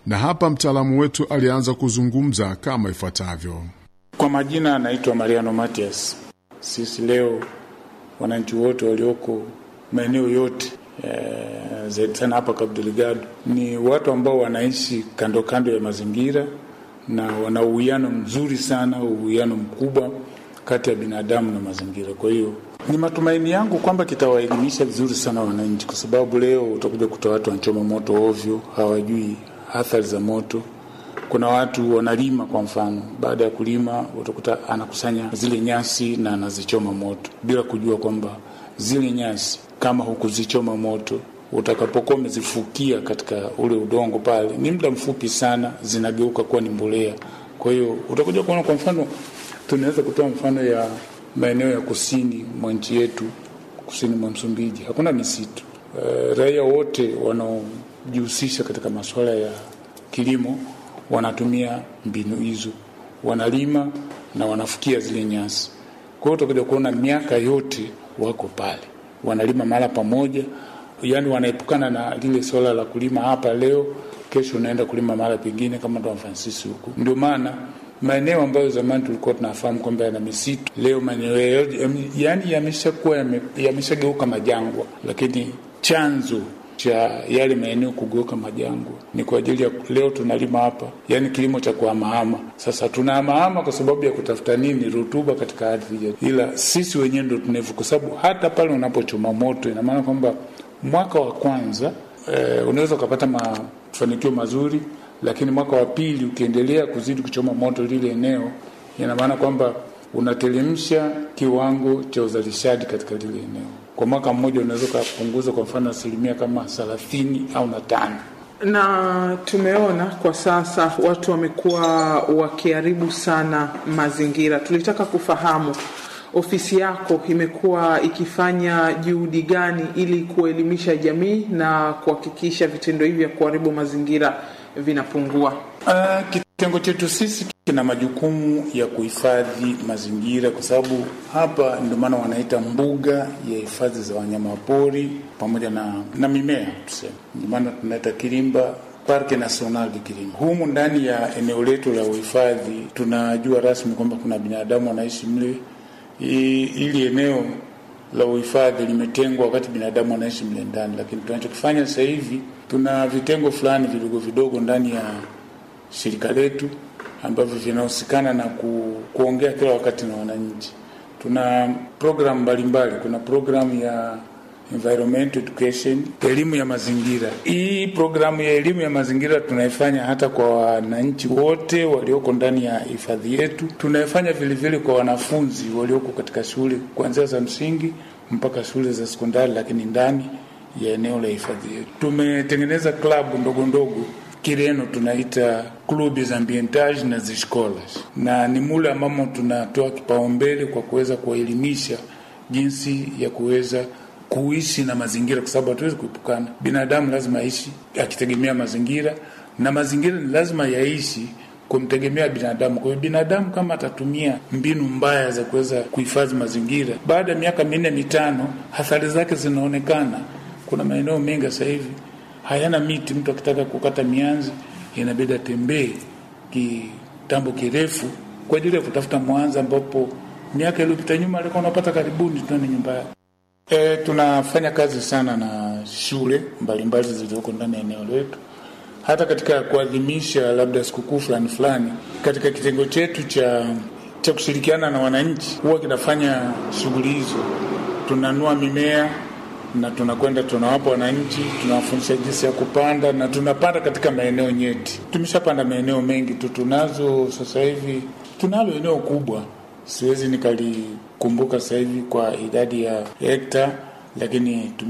na hapa mtaalamu wetu alianza kuzungumza kama ifuatavyo. Kwa majina anaitwa Mariano Matias. Sisi leo wananchi wote walioko maeneo yote e, zaidi sana hapa Cabo Delgado ni watu ambao wanaishi kando kando ya mazingira na wana uwiano mzuri sana, uwiano mkubwa kati ya binadamu na mazingira. Kwa hiyo ni matumaini yangu kwamba kitawaelimisha vizuri sana wananchi, kwa sababu leo utakuja kuta watu wanachoma moto ovyo, hawajui athari za moto. Kuna watu wanalima, kwa mfano, baada ya kulima utakuta anakusanya zile nyasi na anazichoma moto bila kujua kwamba zile nyasi kama hukuzichoma moto utakapokuwa umezifukia katika ule udongo pale, ni muda mfupi sana zinageuka kuwa ni mbolea. Kwa hiyo utakuja kuona, kwa mfano, tunaweza kutoa mfano ya maeneo ya kusini mwa nchi yetu, kusini mwa Msumbiji hakuna misitu. E, raia wote wanaojihusisha katika masuala ya kilimo wanatumia mbinu hizo, wanalima na wanafukia zile nyasi. Kwa hiyo utakuja kuona miaka yote wako pale, wanalima mahala pamoja, yaani wanaepukana na lile swala la kulima hapa leo, kesho unaenda kulima mahala pengine, kama Don Francis huku. Ndio maana maeneo ambayo zamani tulikuwa tunafahamu kwamba yana misitu, leo maeneo yaani yameshakuwa yameshageuka majangwa, lakini chanzo cha yale maeneo kugeuka majangwa ni kwa ajili ya leo tunalima hapa, yaani kilimo cha kuhamahama. Sasa tunahamahama kwa sababu ya kutafuta nini? Rutuba katika ardhi yetu, ila sisi wenyewe ndo tunevu, kwa sababu hata pale unapochoma moto, ina maana kwamba mwaka wa kwanza eh, unaweza ukapata mafanikio mazuri, lakini mwaka wa pili ukiendelea kuzidi kuchoma moto lile eneo, ina maana kwamba unatelemsha kiwango cha uzalishaji katika lile eneo. Kwa mwaka mmoja unaweza ukapunguza kwa mfano asilimia kama thelathini au na tano. Na tumeona kwa sasa watu wamekuwa wakiharibu sana mazingira. Tulitaka kufahamu ofisi yako imekuwa ikifanya juhudi gani ili kuelimisha jamii na kuhakikisha vitendo hivi vya kuharibu mazingira vinapungua? Uh, kitengo chetu sisi kina majukumu ya kuhifadhi mazingira, kwa sababu hapa ndio maana wanaita mbuga ya hifadhi za wanyamapori pamoja na, na mimea tuseme, ndio maana tunaita Kirimba Parke National de Kirimba. Humu ndani ya eneo letu la uhifadhi tunajua rasmi kwamba kuna binadamu wanaishi mle. Ili eneo la uhifadhi limetengwa wakati binadamu wanaishi mle ndani, lakini tunachokifanya sasa hivi tuna vitengo fulani vidogo vidogo ndani ya shirika letu ambavyo vinahusikana na ku, kuongea kila wakati na wananchi. Tuna programu mbalimbali. Kuna programu ya environmental education, elimu ya mazingira. Hii programu ya elimu ya mazingira tunaifanya hata kwa wananchi wote walioko ndani ya hifadhi yetu. Tunaifanya vilevile kwa wanafunzi walioko katika shule kuanzia za msingi mpaka shule za sekondari, lakini ndani ya eneo la hifadhi yetu tumetengeneza klabu ndogo ndogo Kireno tunaita clubs ambientage na ziscolas, na ni mule ambamo tunatoa kipaumbele kwa kuweza kuwaelimisha jinsi ya kuweza kuishi na mazingira, kwa sababu hatuwezi kuepukana. Binadamu lazima aishi akitegemea mazingira, na mazingira ni lazima yaishi kumtegemea binadamu. Kwa hiyo binadamu kama atatumia mbinu mbaya za kuweza kuhifadhi mazingira, baada ya miaka minne mitano, athari zake zinaonekana. Kuna maeneo mengi sasa hivi hayana miti. Mtu akitaka kukata mianzi inabidi atembee kitambo kirefu kwa ajili ya kutafuta mwanza, ambapo miaka iliyopita nyuma alikuwa unapata karibuni tuani nyumba yake. E, tunafanya kazi sana na shule mbalimbali zilizoko ndani ya eneo letu, hata katika kuadhimisha labda sikukuu fulani fulani. Katika kitengo chetu cha cha kushirikiana na wananchi, huwa kinafanya shughuli hizo, tunanua mimea na tunakwenda tunawapa wananchi, tunawafundisha jinsi ya kupanda na tunapanda katika maeneo nyeti. Tumeshapanda maeneo mengi tu, tunazo sasa hivi, tunalo eneo kubwa, siwezi nikalikumbuka sasa hivi kwa idadi ya hekta, lakini